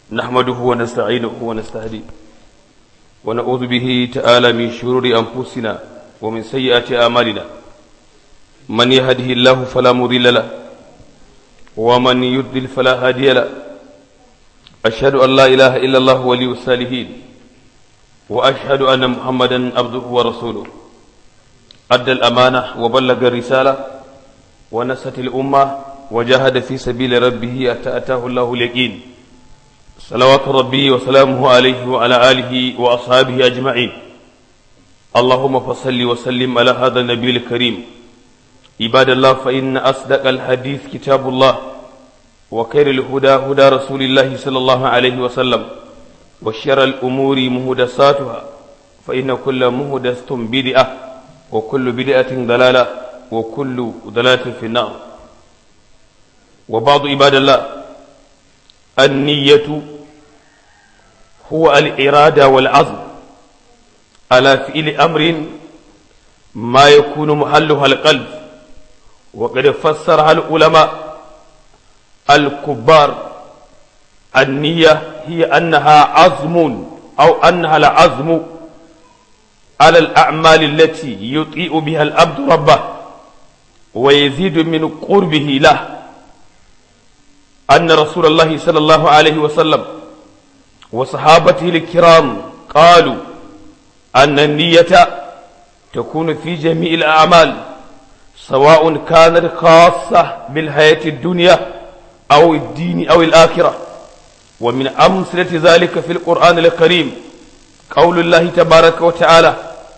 نحمده ونستعينه ونستهديه ونعوذ به تعالى من شرور أنفسنا ومن سيئات أعمالنا من يهده الله فلا مضل له ومن يضلل فلا هادي له أشهد أن لا إله إلا الله ولي الصالحين وأشهد أن محمدا عبده ورسوله أدى الأمانة وبلغ الرسالة ونست الأمة وجاهد في سبيل ربه أتى أتاه الله اليقين صلوات ربي وسلامه عليه وعلى آله وأصحابه أجمعين اللهم فصل وسلم على هذا النبي الكريم عباد الله فإن أصدق الحديث كتاب الله وخير الهدى هدى رسول الله صلى الله عليه وسلم وشر الأمور مهدساتها فإن كل مهدسة بدعة وكل بدعة ضلالة وكل ضلالة في النار وبعض عباد الله النية هو الإرادة والعزم على فعل أمر ما يكون محلها القلب وقد فسرها العلماء الكبار النية هي أنها عزم أو أنها العزم على الأعمال التي يطيء بها العبد ربه ويزيد من قربه له أن رسول الله صلى الله عليه وسلم وصحابته الكرام قالوا أن النية تكون في جميع الأعمال سواء كانت خاصة بالحياة الدنيا أو الدين أو الآخرة ومن أمثلة ذلك في القرآن الكريم قول الله تبارك وتعالى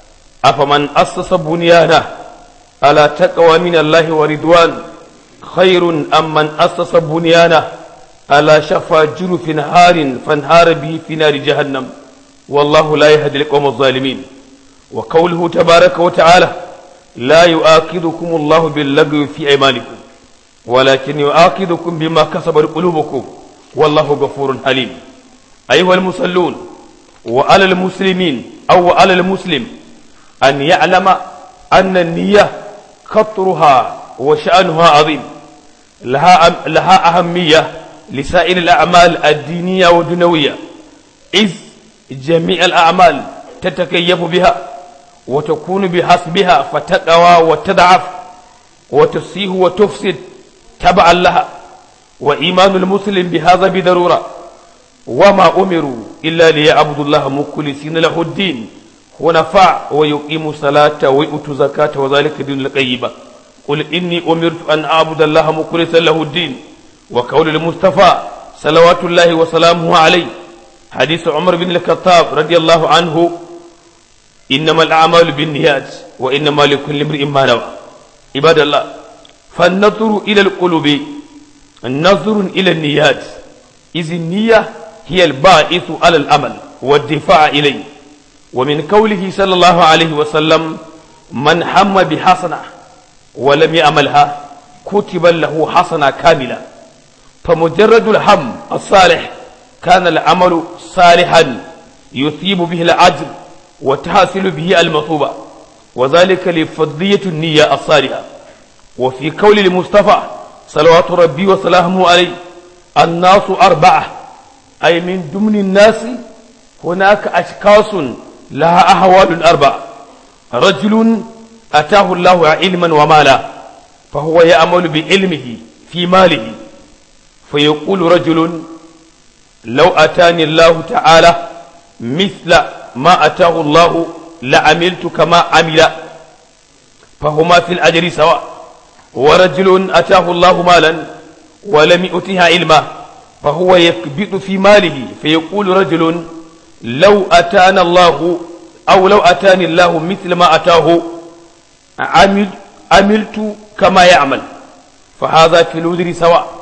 أفمن أسس بنيانه على تقوى من الله ورضوان خير أم من أسس بنيانه على شفا جرف نهار فانهار به في نار جهنم والله لا يهدي القوم الظالمين وقوله تبارك وتعالى لا يؤاخذكم الله باللغو في أيمانكم ولكن يؤاخذكم بما كسبت قلوبكم والله غفور حليم أيها المصلون وعلى المسلمين أو على المسلم أن يعلم أن النية خطرها وشأنها عظيم لها لها أهمية لسائر الأعمال الدينية والدنيوية إذ جميع الأعمال تتكيف بها وتكون بحسبها فتقوى وتضعف وتصيح وتفسد تبعا لها وإيمان المسلم بهذا بضرورة وما أمروا إلا ليعبدوا الله مخلصين له الدين ونفع ويقيموا الصلاة ويؤتوا زكاة وذلك دين القيمة قل إني أمرت أن أعبد الله مخلصا له الدين وقول المصطفى صلوات الله وسلامه عليه حديث عمر بن الخطاب رضي الله عنه إنما الأعمال بالنيات وإنما لكل امرئ ما نوى عباد الله فالنظر إلى القلوب النظر إلى النيات إذ النية هي الباعث على الأمل والدفاع إليه ومن قوله صلى الله عليه وسلم من هم بحسنة ولم يعملها كتب له حسنة كاملة فمجرد الهم الصالح كان العمل صالحا يثيب به العجر وتحصل به المطوبة وذلك لفضية النية الصالحة وفي قول المصطفى صلوات ربي وسلامه عليه الناس أربعة أي من ضمن الناس هناك أشخاص لها أحوال أربعة رجل أتاه الله علما ومالا فهو يعمل بعلمه في ماله فيقول رجل لو أتاني الله تعالى مثل ما أتاه الله لعملت كما عمل فهما في الأجر سواء ورجل أتاه الله مالا ولم يؤتها علما فهو يكبت في ماله فيقول رجل لو أتانا الله أو لو أتاني الله مثل ما أتاه عمل عملت كما يعمل فهذا في الوزر سواء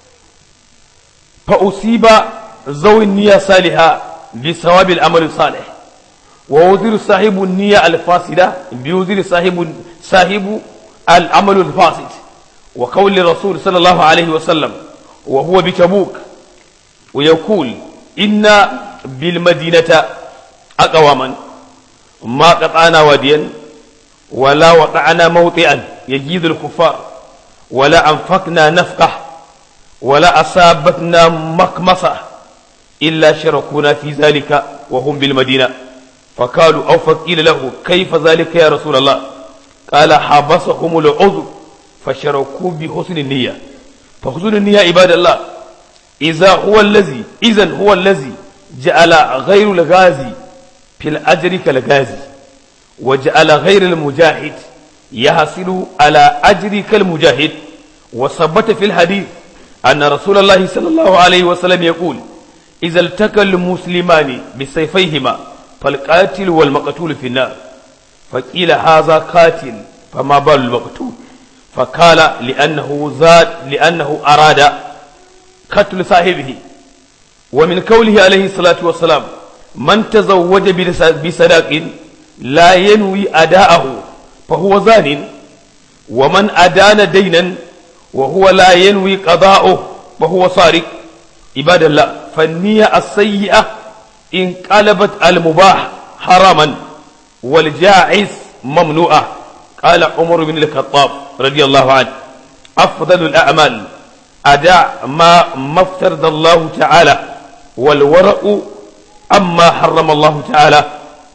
فأصيب ذوي النية صالحة بثواب العمل الصالح ووزر صاحب النية الفاسدة بوزر صاحب صاحب العمل الفاسد وقول الرسول صلى الله عليه وسلم وهو بتبوك ويقول إن بالمدينة أقواما ما قطعنا واديا ولا وقعنا موطئا يجيد الكفار ولا أنفقنا نفقه ولا أصابتنا مكمصة إلا شركونا في ذلك وهم بالمدينة فقالوا أو فقيل له كيف ذلك يا رسول الله قال حبسهم العذر فشركوا بحسن النية فحسن النية عباد الله إذا هو الذي إذا هو الذي جعل غير الغازي في الأجر كالغازي وجعل غير المجاهد يحصل على أجر كالمجاهد وثبت في الحديث أن رسول الله صلى الله عليه وسلم يقول إذا التقى المسلمان بسيفيهما فالقاتل والمقتول في النار فقيل هذا قاتل فما بال المقتول فقال لأنه زاد لأنه أراد قتل صاحبه ومن قوله عليه الصلاة والسلام من تزوج بصداق لا ينوي أداءه فهو زان ومن أدان دينا وهو لا ينوي قضاءه فهو سارق عباد الله فالنية السيئة إن قلبت المباح حراما والجائز ممنوعة قال عمر بن الخطاب رضي الله عنه أفضل الأعمال أداء ما ما افترض الله تعالى والورع أما حرم الله تعالى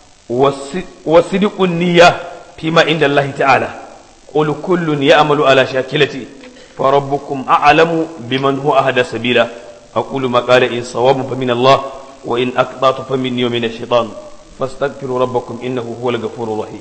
وصدق النية فيما عند الله تعالى قل كل يعمل على شاكلته فربكم أعلم بمن هو أهدى سبيلا أقول ما قال إن صواب فمن الله وإن أقطعت فمني ومن الشيطان فاستغفروا ربكم إنه هو الغفور الرحيم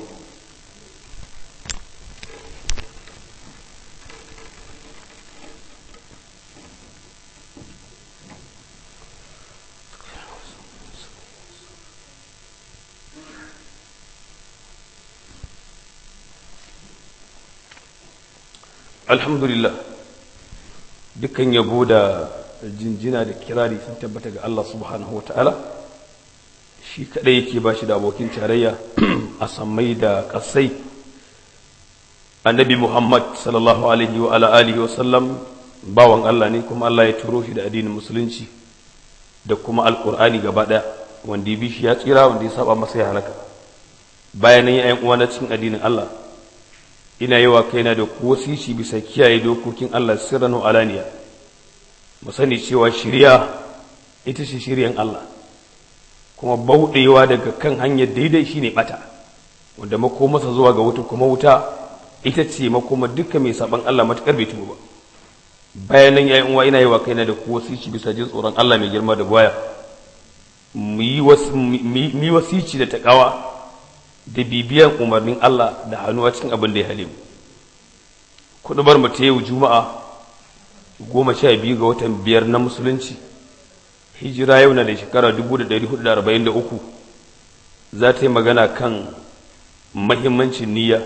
alhamdulillah dukkan yabo da jinjina da kirari sun tabbata ga Allah subhanahu wa ta'ala shi kadai yake ba shi da abokin tarayya a sammai da kasai annabi muhammad sallallahu alaihi wa ala alihi wa sallam bawan Allah ne kuma Allah ya turo shi da addinin musulunci da kuma alkur'ani gaba daya wanda ya bi shi ya tsira wanda ya saba masa ya halaka bayanan yayan uwa na cikin addinin Allah ina yi wa kaina da wasici bisa kiyaye dokokin Allah sirran alaniya mu sani cewa shirya ita ce shiryan Allah kuma bauɗewa daga kan hanyar daidai shine bata wanda makomasa zuwa ga wuta kuma wuta ita ce makoma duka mai saban Allah matukar bai tuba ba bayan nan yayin uwa ina yi wa kaina da wasici bisa jin tsoron Allah mai girma da baya mu yi wasici da takawa da bibiyan umarnin Allah da hannuwa cikin abin da ya halimu kudubar mu ta yau juma'a goma sha biyu ga watan biyar na musulunci hijira yau na da shekara 1443 za ta yi magana kan mahimmancin niyya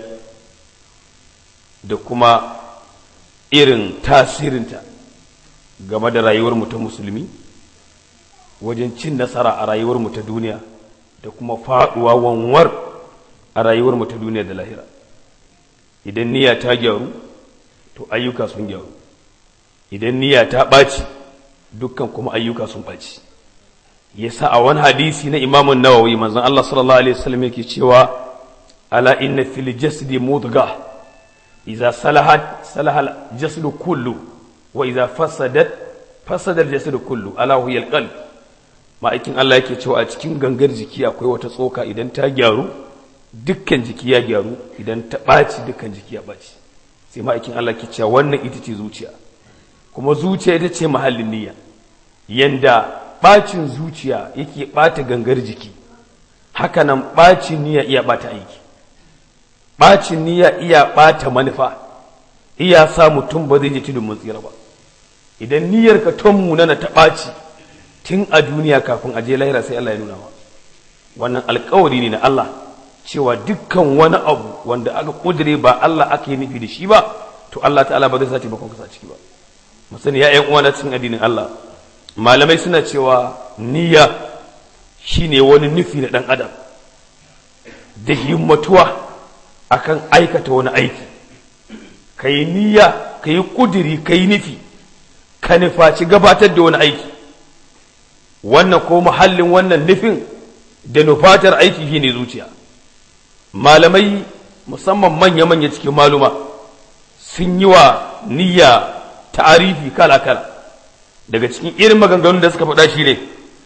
da kuma irin tasirinta game da rayuwar mu ta musulmi wajen cin nasara a rayuwar mu ta duniya da kuma faɗuwa wanwar a rayuwar mu ta duniya da lahira idan niyya ta gyaru to ayyuka sun gyaru idan niyya ta ɓaci dukkan kuma ayyuka sun ɓaci yasa a wani hadisi na imamun nawawi manzon Allah sallallahu alaihi wasallam yake cewa ala inna fil jasadi mudghah idza salahat salaha al jasadu kullu wa idza fasadat fasada al jasadu kullu ala huwa al qalb ma'aikin Allah yake cewa a cikin gangar jiki akwai wata tsoka idan ta gyaru dukkan jiki ya gyaru idan ta ɓaci dukkan jiki ya ɓaci sai ma'aikin Allah ke cewa wannan ita ce zuciya kuma zuciya ita ce mahallin niyya yanda ɓacin zuciya yake ɓata gangar jiki hakanan ɓacin niyya iya ɓata aiki ɓacin niyya iya ɓata manufa iya sa mutum ba zai je tudun mun tsira ba idan niyyar ka ton munana ta ɓaci tun a duniya kafin a je lahira sai Allah ya nuna wa wannan alkawari ne na Allah cewa dukkan wani abu wanda aka kudure ba Allah aka yi nufi da shi ba to Allah ta'ala ba zai sa taimakon ka ciki ba mu sani ya ƴan uwa na cikin addinin Allah malamai suna cewa niyya shine wani nufi na dan adam da himmatuwa akan aikata wani aiki kai niyya kai kuduri kai nufi ka nufaci gabatar da wani aiki wannan ko muhallin wannan nufin da nufatar aiki shine zuciya malamai musamman manya-manya cikin maluma sun yi wa niyya ta'arifi kala-kala daga cikin irin maganganun da suka faɗa shi ne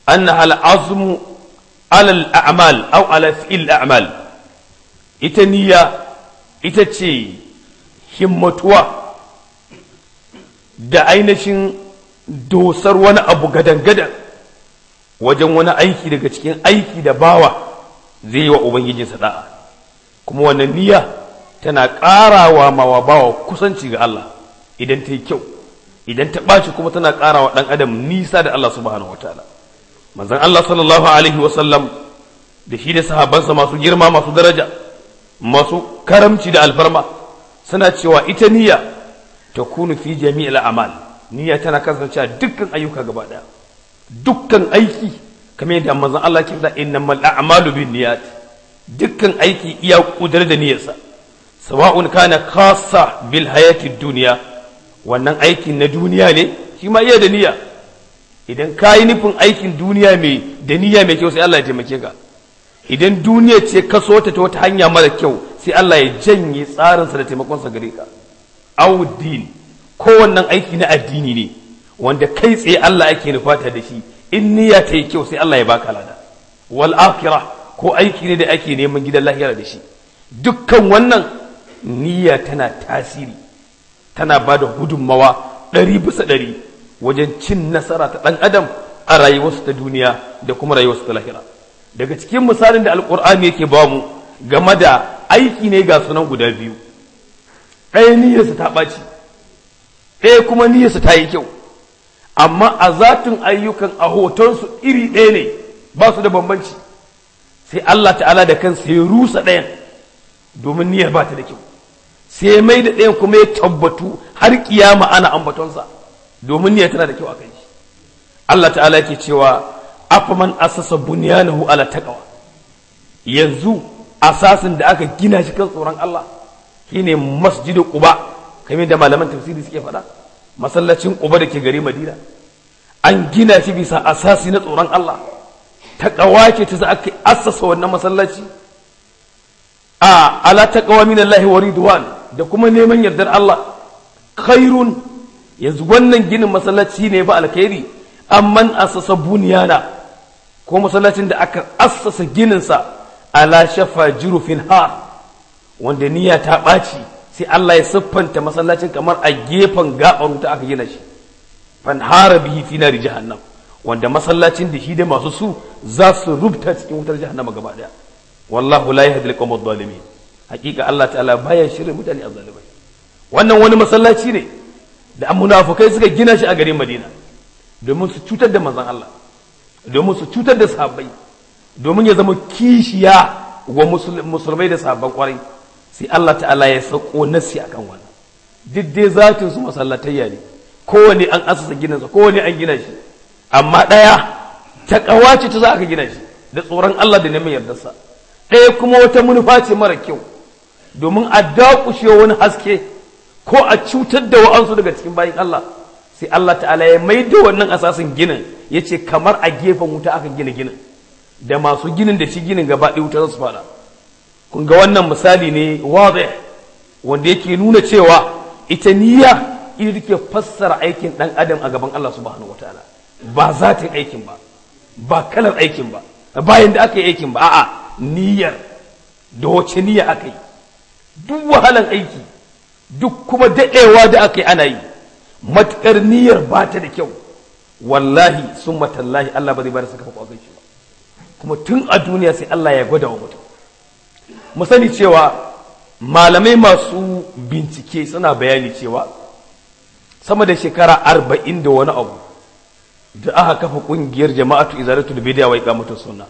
annaha al-azmu ala al-a'mal aw ala fi'l al-a'mal ita niyya ita ce himmatuwa da ainihin dosar wani abu gadan-gadan wajen wani aiki daga cikin aiki da bawa zai yi wa ubangijinsa da'a kuma wannan niyya tana ƙarawa mawa bawa kusanci ga Allah idan ta yi kyau idan ta ɓaci kuma tana ƙarawa ɗan adam nisa da Allah subhanahu wataala manzon Allah sallallahu alaihi wasallam da shi da sahabbansa masu girma masu daraja masu karamci da alfarma suna cewa ita niyya ta kunu fi jami'il a'mal niyya tana kasancewa dukkan ayyuka gaba daya dukkan aiki kamar yadda manzon Allah ke faɗa innamal a'malu binniyat dukkan aiki iya kudar da niyyarsa sawa'un kana khassa bil hayati dunya wannan aikin na duniya ne shi ma iya da niyya idan ka yi nufin aikin duniya mai da niyya mai kyau sai Allah ya taimake ka idan duniya ce ka so ta ta wata hanya mara kyau sai Allah ya janye tsarinsa da taimakonsa gare ka awuddin kowannan aiki na addini ne wanda kai tsaye Allah ake nufata da shi in niyya ta yi kyau sai Allah ya baka lada wal akhirah ko aiki ne da ake neman gidan lahira da shi dukkan wannan niyya tana tasiri tana ba da gudunmawa ɗari bisa ɗari wajen cin nasara ta ɗan adam a rayuwarsu ta duniya da kuma rayuwarsu ta lahira daga cikin misalin da alkur'ani yake ba mu game da aiki ne ga sunan guda biyu ɗaya niyyarsa ta ɓaci ɗaya kuma niyyarsa ta yi kyau amma a zatin ayyukan a hotonsu iri ɗaya ne ba su da bambanci sai Allah ta'ala da kansa ya rusa ɗayan domin niyyar ba ta da kyau sai ya mai da ɗayan kuma ya tabbatu har kiyama ana ambatonsa domin niyyar tana da kyau a kan shi Allah ta'ala yake cewa afaman asasa bunyanahu ala taqwa yanzu asasin da aka gina shi kan tsoron Allah shine masjidu quba kamar da malaman tafsiri suke faɗa masallacin quba da ke gari madina an gina shi bisa asasi na tsoron Allah taqwa ce ta za aka assasa wannan masallaci a ala taqwa min Allah wa ridwan da kuma neman yardar Allah khairun yanzu wannan ginin masallaci ne ba alkhairi amman asasa bunyana ko masallacin da aka assasa gininsa ala shafa jurufin har wanda niyya ta ɓaci sai Allah ya siffanta masallacin kamar a gefen gaɓar wuta aka gina shi fan hara bihi fi nari jahannam wanda masallacin da shi da masu su za su rubuta cikin wutar jahannama gaba daya wallahu la yahdi al-qawm adh-dhalimin hakika Allah ta'ala baya shirin mutane azzalimai wannan wani masallaci ne da munafukai suka gina shi a garin Madina domin su cutar da manzon Allah domin su cutar da sahabbai domin ya zama kishiya wa musulmai da sahabban kwarai sai Allah ta'ala ya sako nasi akan wannan duk dai zatin su masallatayya ne kowane an asasa ginansa kowane an gina shi amma ɗaya ta ƙawace ta za aka gina shi da tsoron Allah da neman yardarsa ɗaya kuma wata manufa ce mara kyau domin a dakushe wani haske ko a cutar da wa'ansu daga cikin bayan Allah sai Allah ta'ala ya mai da wannan asasin ginin ya ce kamar a gefen wuta aka gina ginin da masu ginin da shi ginin gaba ɗaya wuta za su fada kun ga wannan misali ne wazi wanda yake nuna cewa ita niyya ita take fassara aikin ɗan adam a gaban Allah subhanahu wataala ba zatin aikin ba ba kalar aikin ba bayan da aka yi aikin ba a'a niyyar da wace niyya aka yi duk wahalan aiki duk kuma daɗewa da aka yi ana yi matuƙar niyyar ba ta da kyau wallahi sun matallahi Allah ba zai bada sakamako a kan shi ba kuma tun a duniya sai Allah ya gwada wa mutum mu sani cewa malamai masu bincike suna bayani cewa sama da shekara arba'in da wani abu da aka kafa kungiyar jama'atu izalatul bid'a wa iqamatu sunna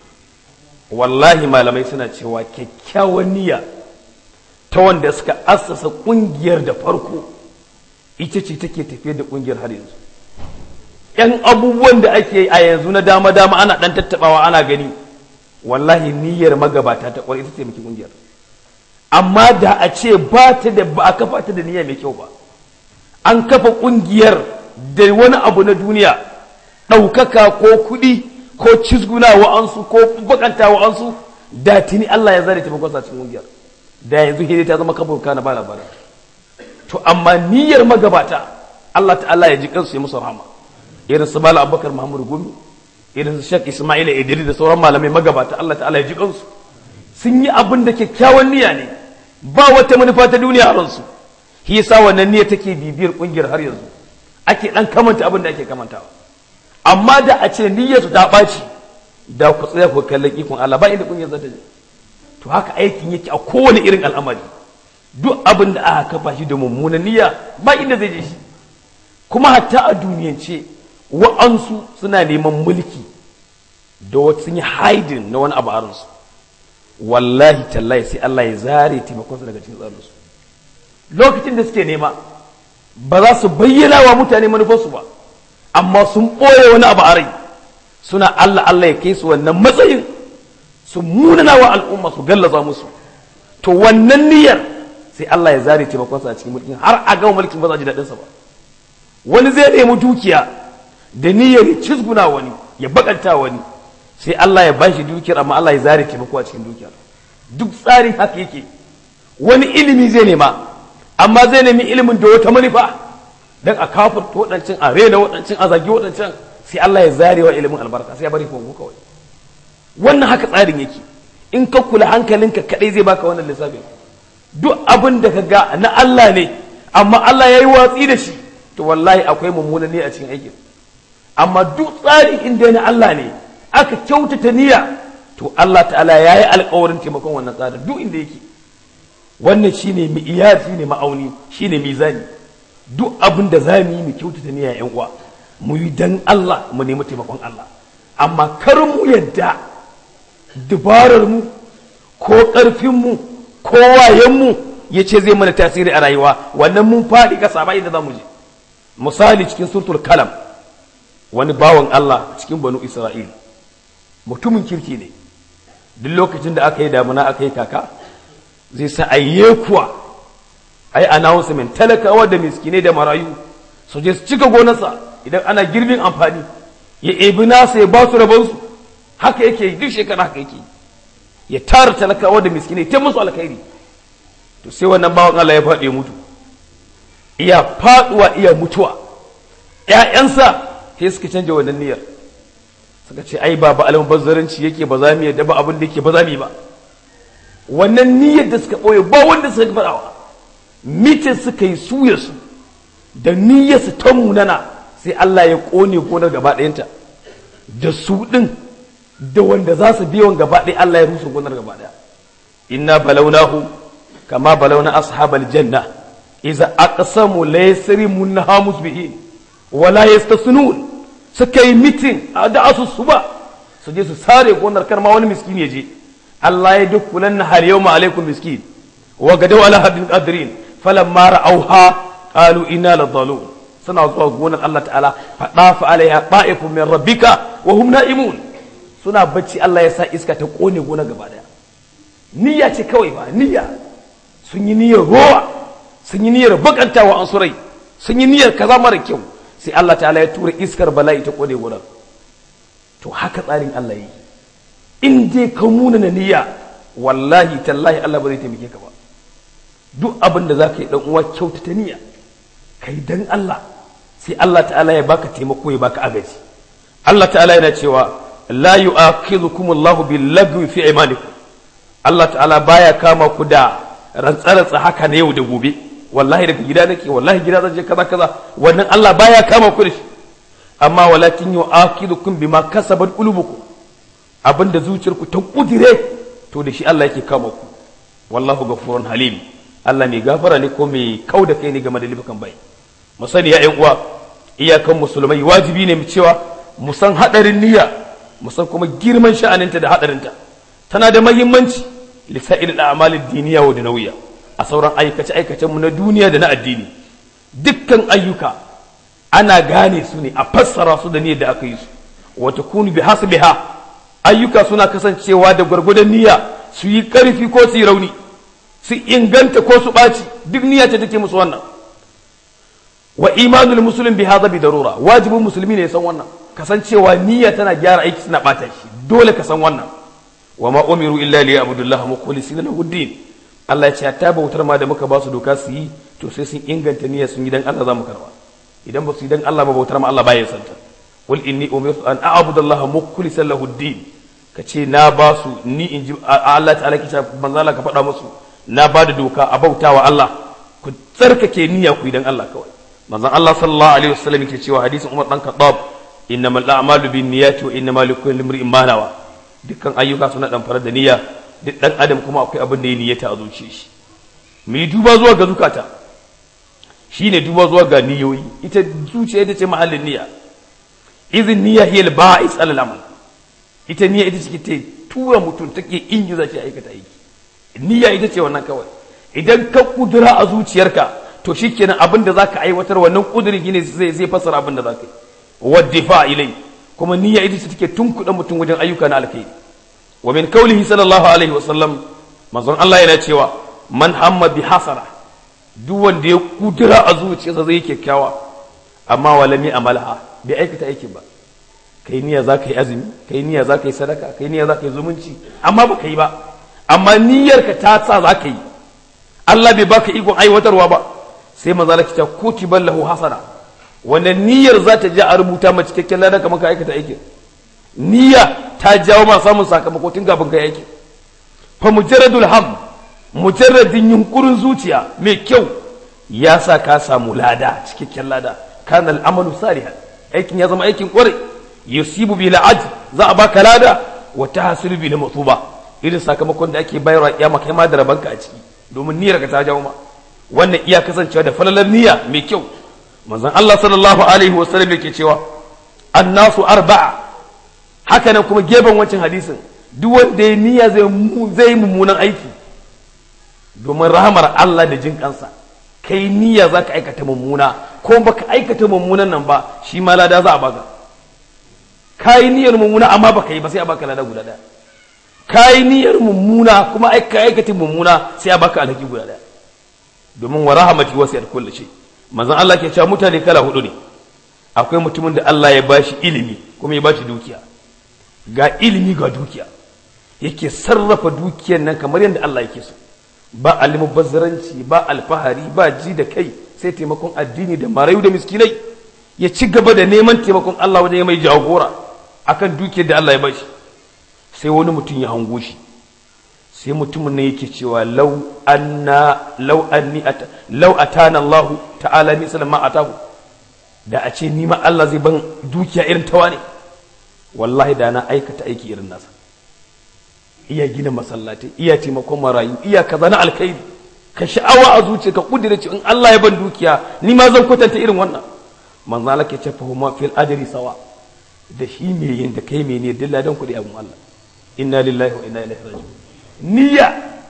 wallahi malamai suna cewa kyakkyawan niyya ta wanda suka assasa kungiyar da farko ita ce take tafiyar da kungiyar har yanzu yan abubuwan da ake yi a yanzu na dama dama ana dan tattabawa ana gani wallahi niyyar magabata ta kwarai ita ce miki kungiyar amma da a ce ba ta da ba a kafa ta da niyya mai kyau ba an kafa kungiyar da wani abu na duniya ɗaukaka ko kuɗi ko cizguna wa'ansu ko bakanta wa'ansu da tuni Allah ya zare taimakon sa cikin kungiyar da yanzu hidai ta zama kabur kana ba labarin to amma niyyar magabata Allah ta'ala ya ji kansu ya musu rahama irin su bala abubakar muhammadu gumi irin su Sheikh Ismail Idris da sauran malamai magabata Allah ta'ala ya ji kansu sun yi abin da kyakkyawan niyya ne ba wata manufa ta duniya a ransu shi yasa wannan niyya take bibiyar kungiyar har yanzu ake dan kamanta abin da ake kamantawa amma da a ce niyyar su ta ɓaci da ku tsaya ku kallon ikon Allah ba inda kungiyar za ta je to haka aikin yake a kowane irin al'amari duk abin da aka kafa shi da mummunan niyya ba inda zai je shi kuma hatta a duniyance wa'ansu suna neman mulki da wata sun yi haidin na wani abu a ransu wallahi tallahi sai Allah ya zare taimakonsu daga cikin tsarinsu lokacin da suke nema ba za su bayyana wa mutane manufarsu ba amma sun ɓoye wani abu a rai suna Allah Allah ya kai su wannan matsayin su munana wa al'umma su gallaza musu to wannan niyyar sai Allah ya zare taimakonsa a cikin mulkin har a gama mulkin ba za ji daɗinsa ba wani zai nemi dukiya da niyyar ya cizguna wani ya bakanta wani sai Allah ya bashi dukiyar amma Allah ya zare taimako a cikin dukiyar duk tsarin haka yake wani ilimi zai nema amma zai nemi ilimin da wata manufa dan a kafirta waɗancan a rena waɗancan a zagi waɗancan sai Allah ya zare wa ilimin albarka sai ya bari kongo kawai wannan haka tsarin yake in ka kula hankalinka kadai zai baka wannan lissafin duk abin da ka ga na Allah ne amma Allah ya yi watsi da shi to wallahi akwai mummuna ne a cikin aikin amma duk tsarin inda na Allah ne aka kyautata niyya to Allah ta'ala ya yi alkawarin taimakon wannan tsarin duk inda yake wannan shine mi'iyar shine ma'auni shine mizani duk abin da za mu yi mu kyautata niyya yan uwa mu yi dan Allah mu nemi taimakon Allah amma kar mu yadda dubarar mu ko ƙarfin mu ko wayen mu ya ce zai mana tasiri a rayuwa wannan mun faɗi ƙasa ba inda za mu je misali cikin surtul kalam wani bawan Allah cikin banu Isra'il mutumin kirki ne duk lokacin da aka yi damuna aka yi kaka zai sa ayye kuwa ai announcement talakawa da miskinai da marayu su je su cika gonarsa idan ana girbin amfani ya ebi nasa ya ba su rabonsu haka yake duk shekara haka yake ya tara talakawa da miskinai ta musu alkhairi to sai wannan bawan Allah ya faɗi mutu iya faɗuwa iya mutuwa ƴaƴansa sai suka canja wannan niyyar suka ce ai ba ba almubazzaranci yake ba za mu yadda ba abin da yake ba za mu yi ba wannan niyyar da suka ɓoye ba wanda suka faɗawa mitin suka yi suya su da niyyar su ta munana sai Allah ya ƙone gonar gaba ɗayanta da su ɗin da wanda za su biyan gaba ɗaya Allah ya rusa gonar gaba ɗaya inna balaunahu kama balauna ashabal janna iza aqsamu la yasrimunha musbihin wala yastasnun suka yi mitin da asusu ba su je su sare gonar karma wani miskin ya je Allah ya duk kulan na har yawma alaikum miskin wa gadaw ala hadin qadrin falamma ra'awha qalu inna ladhalun suna zuwa gonar Allah ta'ala fa dafa alaiha ta'ifun min rabbika wa hum na'imun suna bacci Allah ya sa iska ta kone gonar gaba daya niyya ce kawai ba niyya sun yi niyyar rowa sun yi niyyar bakantawa an surai sun yi niyyar kaza mara kyau sai Allah ta'ala ya tura iskar bala'i ta kone gonar to haka tsarin Allah yi in dai ka muna na niyya wallahi tallahi Allah ba zai taimake ka ba duk abin da zaka yi dan uwa kyautata niyya kai dan Allah sai Allah ta'ala ya baka taimako ya baka agaji Allah ta'ala yana cewa la yu'akhidhukum Allahu bil lagwi fi imanikum Allah ta'ala baya kama ku da rantsa-rantsa haka na yau da gobe wallahi daga gida nake wallahi gida zan je kaza kaza wannan Allah baya kama ku da shi amma walakin yu'akidukum bima kasabat qulubukum abinda zuciyarku ta kudire to da shi Allah yake kama ku wallahu ghafurun halim Allah mai gafara ne ko mai kauda kai ne game da lifukan bai mu sani ya ƴan uwa iyakan musulmai wajibi ne mu cewa mu san hadarin niyya mu san kuma girman sha'aninta da hadarinta tana da muhimmanci lisa'il al'amal ad-diniya wa dunawiyya a sauran aikace-aikacen mu na duniya da na addini dukkan ayyuka ana gane su ne a fassara su da niyyar da aka yi su wata kunu bi hasbiha ayyuka suna kasancewa da gwargwadon niyya su yi karfi ko su yi rauni su inganta ko su ɓaci duk niyya ce take musu wannan wa imanul muslim bi hadha bi darura wajibin musulmi ne ya san wannan kasancewa niyya tana gyara aiki suna ɓata shi dole ka san wannan wa ma umiru illa li ya'budullaha mukhlisina lahu din Allah ya ce ta bautar ma da muka ba su doka su yi to sai sun inganta niyyar sun yi dan Allah za mu karba idan ba su yi dan Allah ba bautar ma Allah baya santa qul inni umirtu an a'budu Allah mukhlishan lahu ad-din kace na ba su ni in ji Allah ta'ala kice manzo Allah ka faɗa musu na ba da doka a bautawa Allah ku tsarkake niyya ku idan Allah kawai manzon Allah sallallahu alaihi wasallam yake cewa hadisin Umar dan Khattab innamal a'malu binniyati wa innamal likulli imrin ma nawa dukkan ayyuka suna dan farar da niyya duk dan adam kuma akwai abin da ya niyyata a zuciyar shi mu yi duba zuwa ga zukata shine duba zuwa ga niyoyi ita zuciya ita ce mahallin niyya izin niyya hiya al-ba'is alal amal ita niyya ita ce ta tura mutum take ingiza shi aikata aiki niyya ita ce wannan kawai idan ka kudura a zuciyarka to shikenan abin da zaka aiwatar wannan kudurin shine zai zai fasara abin da zaka yi waddifa ilai kuma niyya ita ce take tunkuɗa mutum wajen ayyuka na alkhairi wa min qawlihi sallallahu alaihi wasallam manzon Allah yana cewa man hamma bi hasara duk wanda ya kudura a zuciyarsa zai kyakkyawa amma walami amalha bai aikata aikin ba kai niyya za ka yi azumi kai niyya za ka yi sadaka kai niyya za ka yi zumunci amma ba ka yi ba amma niyyarka ta sa za ka yi Allah bai baka ikon aiwatarwa ba sai maza la kita kutiban lahu hasana wannan niyyar za ta ja a rubuta ma cikakken ladan kamar ka aikata aikin niyya ta jawo ma samun sakamako tun kafin ka aikin fa mujarradul ham mujarradin yunkurin zuciya mai kyau ya sa ka samu lada cikakken lada kana al'amalu salihan aikin ya zama aikin kwarai yusibu bil ajr za a baka lada wa tahsilu bil matuba irin sakamakon da ake bayarwa kiyama kai ma da rabanka a ciki domin niyyar ka ta jawo ma wannan iya kasancewa da falalar niyya mai kyau manzon Allah sallallahu alaihi wa sallam yake cewa annasu arba'a haka nan kuma gefen wancan hadisin duk wanda ya niyya zai zai mummunan aiki domin rahamar Allah da jin kansa kai niyya zaka aikata mummuna ko baka aikata mummunan nan ba shi ma lada za a baka kayi niyyar mummuna amma baka yi ba sai a baka lada guda daya kayi niyyar mummuna kuma ka aikata mummuna sai a baka alhaki guda daya domin wa rahamati wasiyat kulli shay manzon Allah ke cewa mutane kala hudu ne akwai mutumin da Allah ya bashi ilimi kuma ya bashi dukiya ga ilimi ga dukiya yake sarrafa dukiyar nan kamar yadda Allah yake so ba almubazzaranci ba alfahari ba ji da kai sai taimakon addini da marayu da miskinai ya ci gaba da neman taimakon Allah wajen mai jagora akan dukiyar da Allah ya bashi sai wani mutum ya hango shi sai mutumin nan yake cewa law anna law anni ata law atana Allah ta'ala ni sallama atahu da a ce ni ma Allah zai ban dukiya irin tawa ne wallahi da na aikata aiki irin nasa iya gina masallatai iya taimakon marayu iya kaza na alkhairi ka sha'awa a zuciya ka kudire in Allah ya ban dukiya ni ma zan kwatanta irin wannan manzo Allah ke ce fa huma fil ajri sawa da shi me yin da kai me ne dilla dan kudi abun Allah inna lillahi wa inna ilaihi raji'un niyya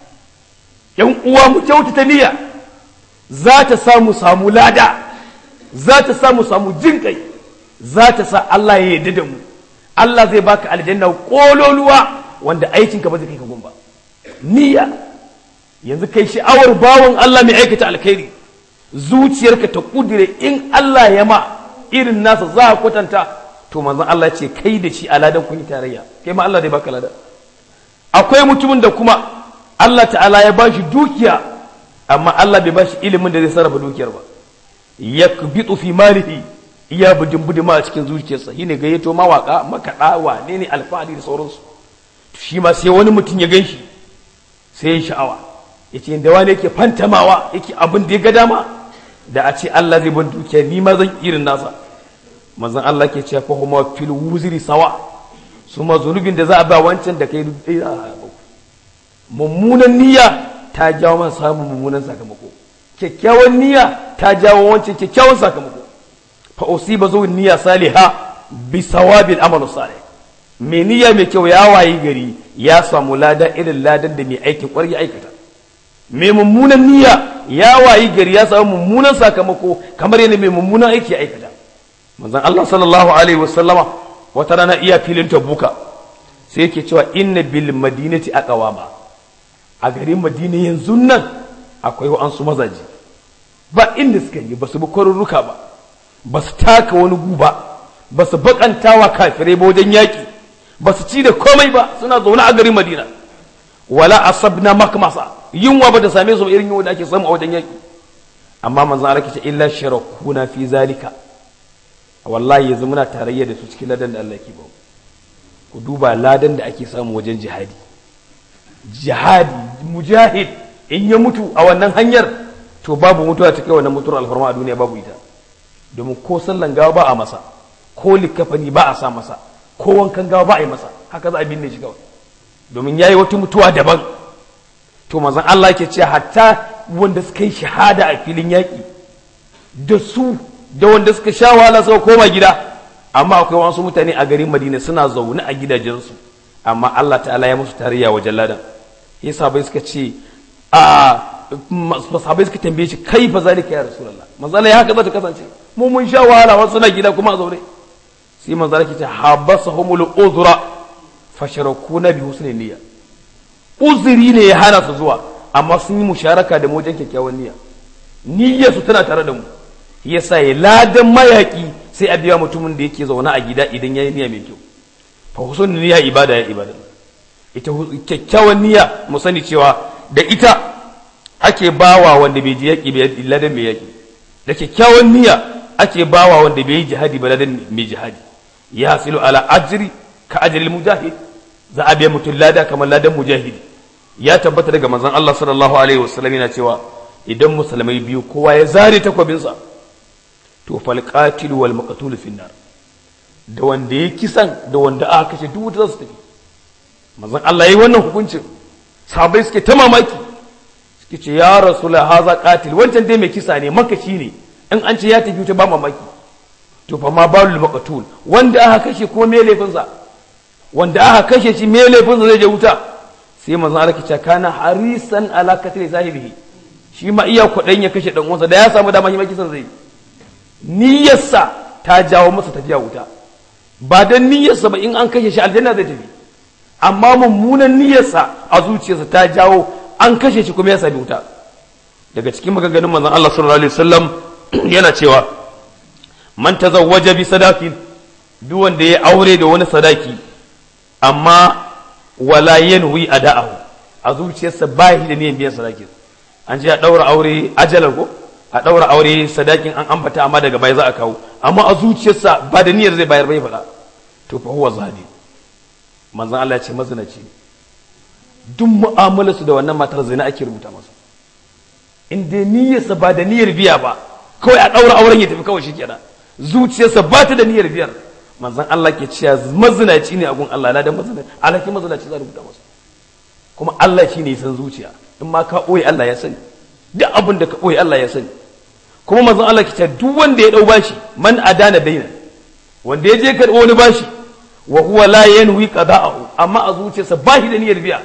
yan uwa mu kyautata niyya za ta samu samu lada za ta samu samu jin kai za ta sa Allah ya yarda da mu Allah zai baka aljanna kololuwa wanda aikinka ba zai kai ka gumba niyya yanzu kai sha'awar bawon Allah mai aikata alkhairi zuciyarka ta kudire in Allah ya ma irin nasa za a kwatanta to manzon Allah ce kai da shi aladan kun yi tarayya kai ma Allah zai baka lada akwai mutumin da kuma Allah ta'ala ya bashi dukiya amma Allah bai bashi ilimin da zai sarrafa dukiyar ba yakbitu fi malihi iya budin budima a cikin zuciyarsa shine gayyato mawaka makaɗa wane ne alfahari da sauransu shi ma sai wani mutum ya gan shi sai ya sha'awa ya ce da wani yake fantamawa yake abin da ya ga dama da a ce Allah zai ban dukiya ni ma zan irin nasa manzon Allah ke cewa fa huma fil wuzri sawa su ma zunubin da za a ba wancan da kai mummunan niyya ta jawo man samun mummunan sakamako kyakkyawan niyya ta jawo wancan kyakkyawan sakamako fa usiba zuwa niyya saliha bi sawabil amalu salih mai niyya mai kyau ya wayi gari ya samu lada irin ladan da mai aikin kwar ya aikata mai mummunan niyya ya wayi gari ya samu mummunan sakamako kamar yana mai mummunan aiki ya aikata manzon Allah sallallahu alaihi wasallama wata rana iya filin tabuka sai yake cewa inna bil madinati aqwama a garin madina yanzu nan akwai wa'ansu mazaji ba inda suka yi ba su bi kwarurruka ba ba su taka wani guba ba su bakantawa kafirai ba wajen yaƙi ba su ci da komai ba suna zaune a garin madina wala asabna makmasa yunwa ba da same su irin yunwa da ake samu a wajen yaƙi amma manzon Allah ce illa sharakuna fi zalika wallahi yanzu muna tarayya da su cikin ladan da Allah ke ba ku duba ladan da ake samu wajen jihadi jihadi mujahid in ya mutu a wannan hanyar to babu mutuwa ta kai wannan mutuwar alfarma a duniya babu ita domin ko sallan gawa ba a masa ko likafani ba a sa masa ko wankan gawa ba a yi masa haka za a binne shi kawai domin yayi wata mutuwa daban to manzon Allah ke cewa hatta wanda suka yi shahada a filin yaƙi da su da wanda suka sha wahala suka koma gida amma akwai wasu mutane a garin Madina suna zaune a gidajensu amma Allah ta'ala ya musu tarayya wajen ladan yasa bai suka ce a sahabai suka tambaye shi kai fa zalika ya rasulullah manzo Allah ya haka zata kasance mu mun sha wahala wasu na gida kuma a zaune sai manzo Allah ke ce habasahumul uzra fasharakuna bi husni niyya uzuri ne ya hana su zuwa amma sun yi musharaka da mu wajen kyakkyawan niyya niyyar su tana tare da mu yasa ya ladan mayaki sai a biya mutumin da yake zaune a gida idan yayi niyya mai kyau fa husnul niyya ibada ya ibada ita kyakkyawan niyya mu sani cewa da ita ake bawa wanda bai ji yaƙi bai ladan mai yaƙi da kyakkyawan niyya ake bawa wanda bai yi jihadi ba ladan mai jihadi ya hasilu ala ajri ka ajril mujahid za a biya mutum lada kamar ladan mujahidi ya tabbata daga manzon Allah sallallahu alaihi wasallam yana cewa idan musulmai biyu kowa ya zare takwabinsa to fal qatil wal maqtul fi nar da wanda ya kisan da wanda aka kashe duk za su tafi manzon Allah yayi wannan hukuncin sahabbai suke ta mamaki suke ce ya rasula haza qatil wancan dai mai kisa ne makashi ne in an ce ya tafi ta ba mamaki to fa ma balul maqtul wanda aka kashe ko me laifin sa wanda aka kashe shi me laifin sa zai je wuta sai manzon Allah ke ce kana harisan ala qatl sahibihi shi ma iya kuɗin ya kashe dan uwansa da ya samu dama shi ma kisan zai niyyarsa ta jawo masa tafiya wuta ba dan niyyarsa ba in an kashe shi aljanna zai tafi amma mummunan niyyarsa a zuciyarsa ta jawo an kashe shi kuma ya sami wuta daga cikin maganganun manzon Allah sallallahu alaihi wasallam yana cewa man tazawwaja bi sadaqin duk wanda ya aure da wani sadaki amma wala yanwi ada'ahu a zuciyarsa ba shi da niyyar biyan sadakin an je a daura aure ajalar ko a daura aure sadakin an ambata amma daga baya za a kawo amma a zuciyarsa ba da niyyar zai bayar bai faɗa to fa huwa zani manzon Allah ya ce mazinaci ne duk mu'amalarsu da wannan matar zina ake rubuta masa in dai niyyarsa ba da niyyar biya ba kawai a ɗaura auren ya tafi kawai shikenan zuciyarsa ba ta da niyyar biyar manzon Allah ke cewa mazinaci ne a gun Allah na da mazinaci alhaki mazinaci za rubuta masa kuma Allah shi ne ya san zuciya in ma ka ɓoye Allah ya sani duk abin da ka ɓoye Allah ya sani kuma manzon Allah ke cewa duk wanda ya ɗau bashi man adana daina wanda ya je karɓo wani bashi wa huwa la yanwi qada'ahu amma a zuciyarsa ba shi da niyyar biya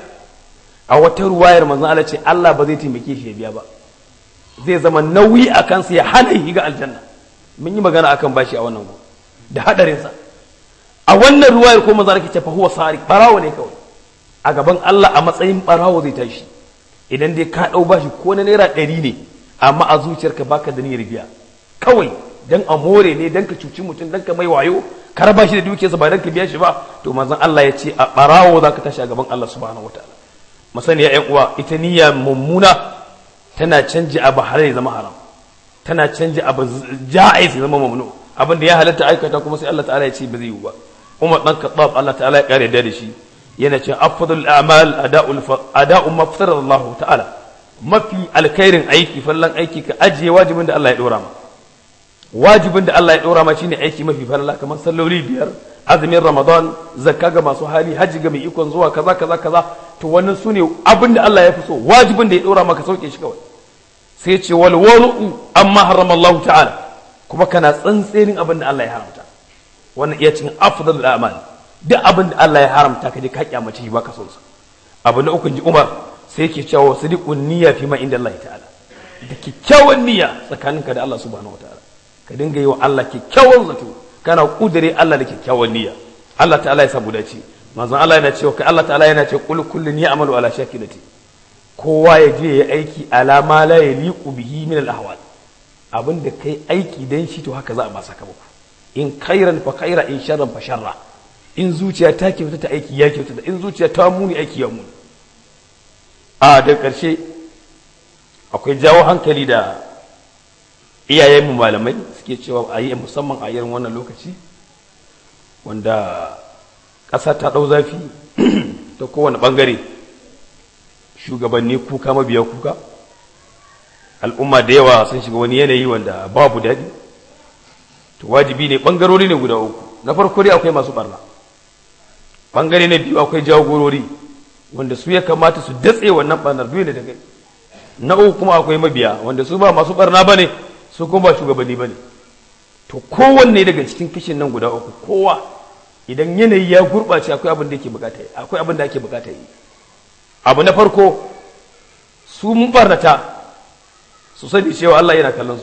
a wata ruwayar manzon Allah ce Allah ba zai taimake shi ya biya ba zai zama nauyi a kansa ya hana shi ga aljanna mun yi magana akan bashi a wannan da hadarinsa a wannan ruwayar ko manzon Allah ce fa huwa sariq barawo ne kawai a gaban Allah a matsayin barawo zai tashi idan dai ka dau bashi ko na naira ɗari ne amma a zuciyarka baka da niyyar biya kawai dan a more ne dan ka cuci mutum dan ka mai wayo ka raba shi da dukiyarsa ba dan ka biya shi ba to manzon Allah ya ce a barawo zaka tashi a gaban Allah subhanahu wataala masani ya uwa ita niyya mummuna tana canji abu halal ya zama haram tana canji abu ja'iz ya zama mamnu abin da ya halatta aikata kuma sai Allah ta'ala ya ce ba zai yi ba Umar dan Khattab Allah ta'ala ya kare da shi yana cewa afdalul a'mal ada'ul ada'u ma Allah ta'ala mafi alkhairin aiki fallan aiki ka ajiye wajibin da Allah ya dora ma wajibin da Allah ya dora ma shine aiki mafi falala kamar salloli biyar azumin ramadan zakka ga masu hali hajji ga mai ikon zuwa kaza kaza kaza to wannan su ne abin da Allah ya fi so wajibin da ya dora maka sauke shi kawai sai ce wal waru'u amma harama Allah ta'ala kuma kana tsantsenin abin da Allah ya haramta wannan iya cikin afdalul a'mal duk abin da Allah ya haramta ka je ka kyamace shi baka son sa abu na uku ji Umar sai yake cewa sadiqun niyya fi ma inda Allah ta'ala da kyakkyawan niyya tsakaninka da Allah subhanahu wataala ka dinga yi wa Allah kyakkyawan zato kana kudure Allah da kyakkyawan niyya Allah ta'ala ya samu dace manzon Allah yana cewa kai Allah ta'ala yana cewa qul kullun ya'malu ala shakilati kowa ya je ya aiki ala ma la yaliqu bihi min al ahwal abinda kai aiki dan shi to haka za a ba sakamako in khairan fa khaira in sharran fa sharra in zuciya ta kyauta ta aiki ya kyauta in zuciya ta muni aiki ya muni a da karshe akwai jawo hankali da iyayenmu malamai suke cewa a yi musamman a irin wannan lokaci wanda ƙasa ta ɗau zafi ta kowane ɓangare shugabanni kuka mabiya kuka al'umma da yawa sun shiga wani yanayi wanda babu daɗi to wajibi ne ɓangarori ne guda uku na farko dai akwai masu ɓarna ɓangare na biyu akwai jagorori wanda su ya kamata su datse wannan ɓarnar duk da gani na uku kuma akwai mabiya wanda su ba masu ɓarna ba ne su kuma ba shugabanni ba ne to kowanne daga cikin kishin nan guda uku kowa idan yanayi ya gurɓace akwai abin da yake bukata yi akwai abin da ake bukata yi abu na farko su mun barnata su sani cewa Allah yana kallon su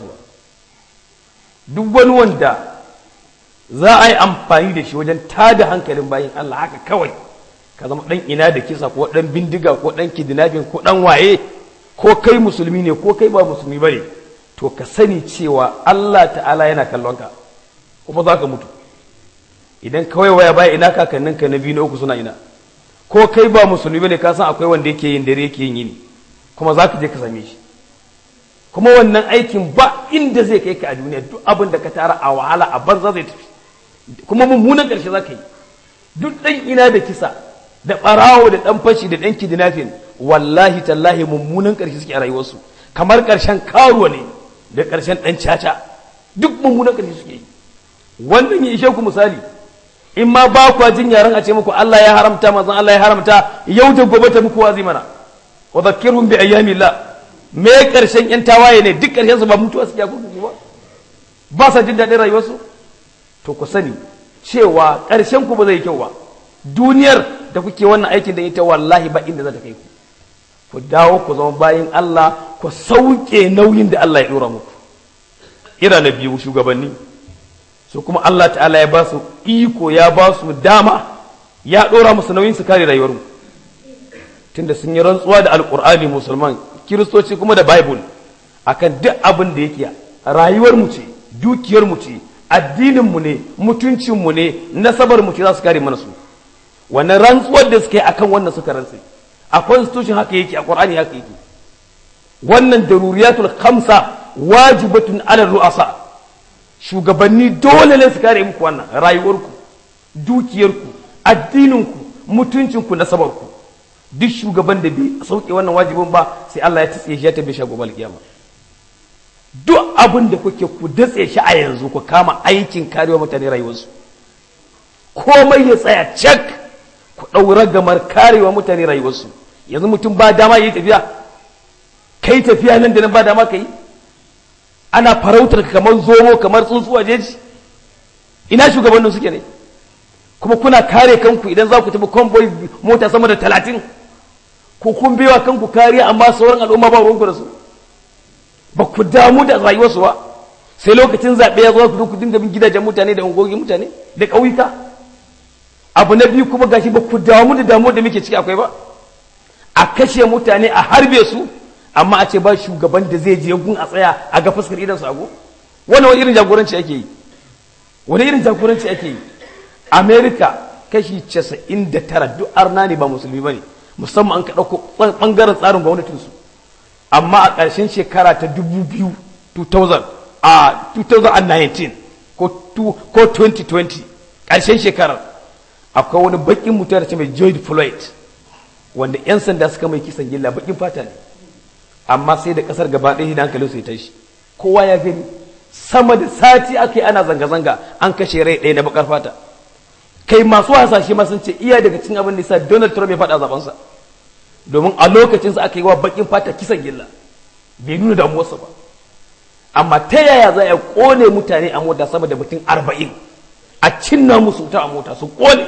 duk wani wanda za a yi amfani da shi wajen tada hankalin bayan Allah haka kawai ka zama dan ina da kisa ko dan bindiga ko dan kidnapping ko dan waye ko kai musulmi ne ko kai ba musulmi bane to ka sani cewa Allah ta'ala yana kallon ka kuma za ka mutu idan kawai waya baya ina kakanninka na biyu na uku suna ina ko kai ba musulmi bane ka san akwai wanda yake yin dare yake yin yini kuma za ka je ka same shi kuma wannan aikin ba inda zai kai ka a duniya duk abin da ka tara a wahala a banza zai tafi kuma mummunan ƙarshe za ka yi duk ɗan ina da kisa da ɓarawo da ɗan fashi da ɗan kidnapping wallahi tallahi mummunan ƙarshe suke a rayuwarsu kamar ƙarshen karuwa ne da ƙarshen ɗan caca duk mummunan ƙarshe suke yi wannan ya ishe ku misali in ma ba kwa jin yaran a ce muku Allah ya haramta manzon Allah ya haramta yau da gobe ta muku wazi mana wa zakkirhum bi ayyamillah me ƙarshen yan tawaye ne duk ƙarshen su ba mutuwa suke kurkuku ba ba sa jin daɗin rayuwarsu to ku sani cewa ƙarshen ku ba zai kyau ba duniyar da kuke wannan aikin da ita wallahi ba inda za ta kai ku ku dawo ku zama bayan Allah ku sauke nauyin da Allah ya dora muku ira na biyu shugabanni su kuma Allah ta'ala ya ba su iko ya ba su dama ya dora musu nauyin su kare rayuwarmu tunda sun yi rantsuwa da alkur'ani musulman kiristoci kuma da bible akan duk abin da yake rayuwarmu ce dukiyarmu ce addininmu ne mutuncinmu ne nasabarmu ce za su kare mana su wannan rantsuwar da suka yi akan wannan suka rantse a constitution haka yake a qur'ani haka yake wannan daruriyatul khamsa wajibatun ala ru'asa shugabanni dole ne su kare muku wannan rayuwarku dukiyarku addininku mutuncinku nasabarku duk shugaban da bai sauke wannan wajibin ba sai Allah ya tsiye shi ya tabbe shi gobe kiyama duk abin da kuke ku datse shi a yanzu ku kama aikin karewa mutane rayuwarsu komai ya tsaya cak ku ɗaura gamar karewa mutane rayuwarsu yanzu mutum ba dama yi tafiya kai tafiya nan da nan ba dama ka yi ana farautar kamar zomo kamar tsuntsuwa jeji ina shugabannin suke ne kuma kuna kare kanku idan za ku tafi convoy mota sama da talatin ko kun bewa kanku kariya amma sauran al'umma ba ruwanku da su ba ku damu da rayuwarsu ba sai lokacin zaɓe ya zo ku ku dinga bin gidajen mutane da ungogi mutane da ƙauyuka abu na biyu kuma gashi ba ku damu da damuwar da muke ciki akwai ba a kashe mutane a harbe su amma a ce ba shugaban da zai je gun a tsaya a ga fuskar idan su ago wani wani irin jagoranci ake yi wani irin jagoranci ake yi america kashi casa'in da tara duk arna ne ba musulmi ba ne musamman an ka ɗauko ɓangaren tsarin gwamnatinsu amma a ƙarshen shekara ta dubu biyu 2000 a 2019 ko 2020 ƙarshen shekarar akwai wani baƙin mutum da ce mai George Floyd wanda 'yan sanda suka mai kisan gilla baƙin fata ne amma sai da ƙasar gaba ɗaya da hankalin su ya tashi kowa ya gani sama da sati aka yi ana zanga-zanga an kashe rai ɗaya na baƙar fata kai masu hasashe ma sun ce iya daga cikin abin da sa Donald Trump ya faɗa zabansa domin a lokacinsa aka yi wa baƙin fata kisan gilla bai nuna damuwarsa ba amma ta yaya za a ƙone mutane a mota sama da mutum arba'in a cinna musu wuta a mota su ƙone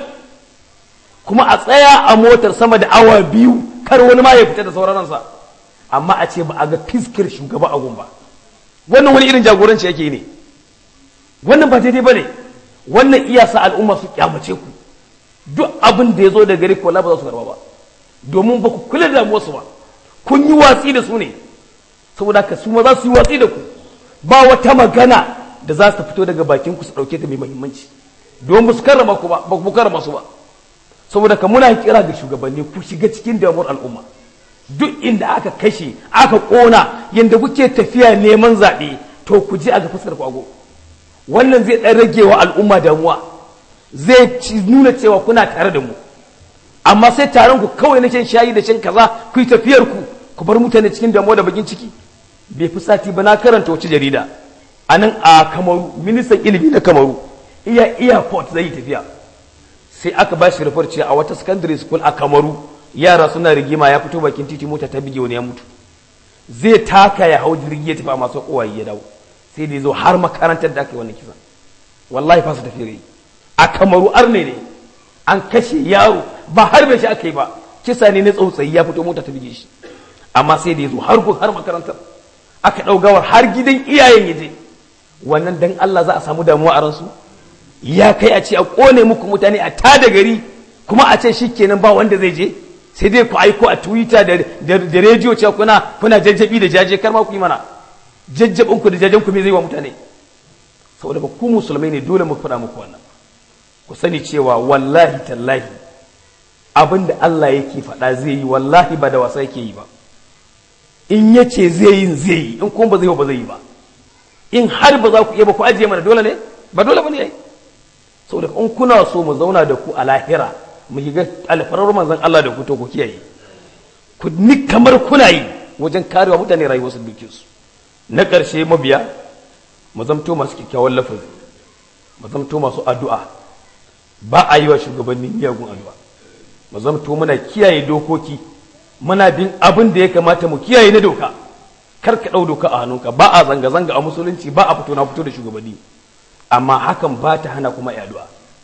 kuma a tsaya a motar sama da awa biyu kar wani ma ya fita da sauransa amma a ce ba a ga fiskir shugaba a gumba wannan wani irin jagoranci yake ne wannan ba daidai ba ne wannan iya sa al'umma su kyamace ku duk abin da ya zo da gari ko ba za su karba ba domin ba ku kula da damuwarsu ba kun yi watsi da su ne saboda ka su ma za su yi watsi da ku ba wata magana da za su fito daga bakin ku su dauke ta mai muhimmanci don ba su karrama ku ba ba ku karrama su ba saboda ka muna kira ga shugabanni ku shiga cikin damuwar al'umma duk inda aka kashe aka kona yanda kuke tafiya neman zaɓe to ku je a ga fuskar ku ago wannan zai dan rage wa al'umma damuwa zai nuna cewa kuna tare da mu amma sai taron ku kawai na shan shayi da shan kaza ku yi tafiyar ku ku bar mutane cikin damuwa da bakin ciki bai fi sati ba na karanta wace jarida a nan a kamaru ministan ilimi na kamaru iya airport zai yi tafiya sai aka ba shi rufar a wata secondary school a kamaru yara suna rigima ya fito bakin titi mota ta bige wani ya mutu zai taka ya hau jirgi ya tafi a masu kowaye ya dawo sai da ya zo har makarantar da aka yi wannan kisa wallahi fasa tafi rai a kamaru arne ne an kashe yaro ba har bai shi aka yi ba kisa ne na tsautsayi ya fito mota ta bige shi amma sai da ya zo har har makarantar aka ɗaugawar har gidan iyayen ya je wannan dan Allah za a samu damuwa a ransu ya kai a ce a kone muku mutane a tada gari kuma a ce shikenan ba wanda zai je sai dai ku aiko a twitter da da rediyo cewa kuna kuna jajjabi da jaje kar ma ku yi mana jajjabin ku da jajen ku me zai wa mutane saboda ba ku musulmai ne dole mu faɗa muku wannan ku sani cewa wallahi tallahi abin da Allah yake faɗa zai yi wallahi ba da wasa yake yi ba in yace zai yi zai yi in kuma ba zai ba zai yi ba in har ba za ku iya ba ku ajiye mana dole ne ba dole ba ne yayi saboda in kuna so mu zauna da ku a lahira mu shiga alfarar manzon Allah da ku to ku kiyaye ku ni kamar kuna yi wajen karewa mutane rayuwar su duke su na ƙarshe mabiya mu zamto masu kyakkyawan lafazi mu zamto masu addu'a ba a yi wa shugabannin miyagun addu'a mu zamto muna kiyaye dokoki muna bin abin da ya kamata mu kiyaye na doka kar ka ɗau doka a hannunka ba a zanga-zanga a musulunci ba a fito na fito da shugabanni amma hakan ba ta hana kuma yi addu'a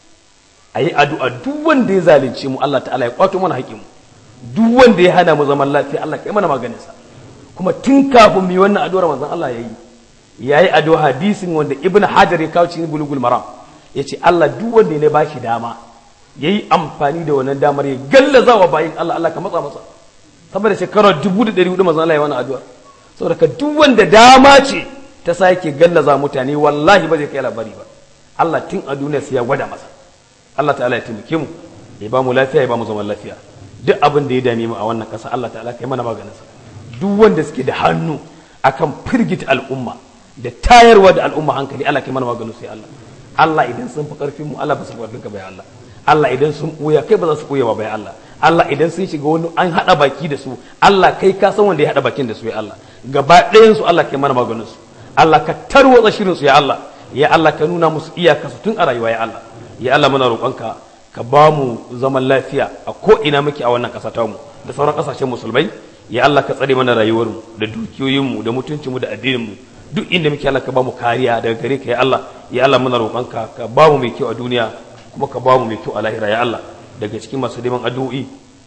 a yi addu'a duk wanda ya zalunce mu Allah ta'ala ya kwato mana haƙƙin mu duk wanda ya hana mu zaman lafiya Allah kai mana maganin sa kuma tun kafin mu yi wannan addu'ar manzon Allah ya yi ya yi addu'a hadisin wanda ibn hajar ya kawo cikin bulugul maram ya ce Allah duk wanda ya ba shi dama ya yi amfani da wannan damar ya gallaza wa bayin Allah Allah ka matsa masa saboda shekarar dubu da ɗari hudu manzon Allah ya wannan addu'ar saboda ka duk wanda dama ce ta sake gallaza mutane wallahi ba zai kai labari ba Allah tun a duniya sai ya gwada masa Allah ta'ala ya taimake mu ya ba mu lafiya ya ba mu zaman lafiya duk abin da ya dame mu a wannan ƙasa Allah ta'ala kai mana maganin sa duk wanda suke da hannu akan firgita al'umma da tayarwa da al'umma hankali Allah kai mana maganin sai Allah Allah idan sun fi karfin mu Allah ba su karfin ka bai Allah Allah idan sun ɓuya kai ba za su ɓuya ba bai Allah Allah idan sun shiga wani an haɗa baki da su Allah kai ka san wanda ya haɗa bakin da su ya Allah gaba ɗayan su Allah kai mana maganin su Allah ka tarwatsa shirin su ya Allah ya Allah ka nuna musu iyaka su tun a rayuwa ya Allah ya Allah muna roƙonka ka ba mu zaman lafiya a ko ina muke a wannan ƙasa ta mu da sauran ƙasashen musulmai ya Allah ka tsare mana rayuwar mu da dukiyoyin mu da mutuncin mu da addinin mu duk inda muke Allah ka ba mu kariya daga gare ka ya Allah ya Allah muna roƙonka ka ba mu mai kyau a duniya kuma ka ba mu mai kyau a lahira ya Allah daga cikin masu neman addu'o'i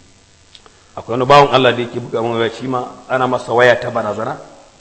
akwai wani bawan Allah da yake buga mana shi ma ana masa waya ta barazana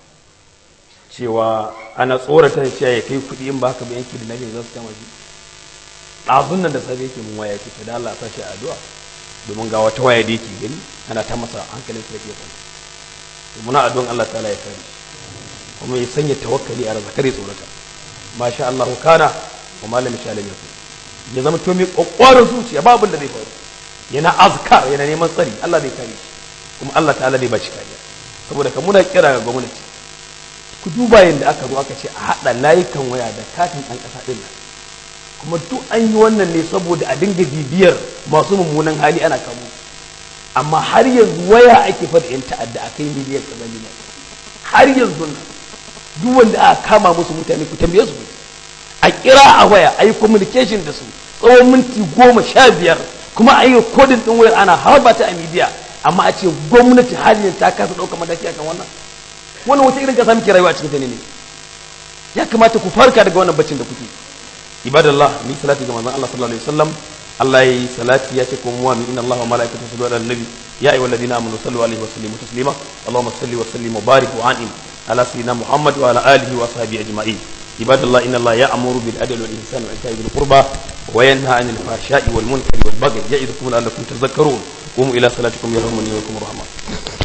cewa ana tsorata cewa ya kai kuɗi in ba haka ba yanki da lafiya za su kama shi ɗazun nan da safe yake mun waya yake da Allah sa shi addu'a domin ga wata waya da yake gani ana ta masa hankalin sa yake kwanta muna addu'an Allah ta'ala ya kare kuma ya sanya tawakkali a razaka kare tsorata masha Allah kana wa malami sha alim yakun ya zama to mai kokwarin zuciya ba abin da zai faru yana azkar yana neman tsari Allah zai kare shi kuma Allah ta'ala zai ba shi kariya saboda ka muna kira ga gwamnati ku duba yadda aka zo aka ce a haɗa layukan waya da katin ɗan ƙasa ɗin nan kuma duk an yi wannan ne saboda a dinga bibiyar masu mummunan hali ana kamo amma har yanzu waya ake fada yan ta'adda a kai miliyan kaza miliyan har yanzu nan duk wanda aka kama musu mutane ku tambaye su a kira a waya a yi communication da su tsawon minti goma sha biyar kuma a yi kodin ɗin wayar ana harba ta a midiya amma a ce gwamnati har yanzu ta kasa ɗaukar mataki akan wannan wannan wata irin kasa muke rayuwa a cikin ta ne ya kamata ku farka daga wannan baccin da kuke ibadallah mi salati ga manzon Allah sallallahu alaihi wasallam Allah yayi salati ya ce kuma wa inna Allah wa malaikatahu yusalluna ala nabi ya ayyuhal ladina amanu sallu alaihi wa sallimu taslima Allahumma salli wa sallim wa barik wa an'im ala sayyidina Muhammad wa ala alihi wa sahbihi ajma'in ibadallah inna Allah ya'muru bil adli wal ihsani wa ita'i bil qurba wa yanha 'anil fahsha'i wal munkari wal baghi ya'idukum la'allakum tadhakkarun قوموا إلى صلاتكم يرحمني ويرحمكم الرحمن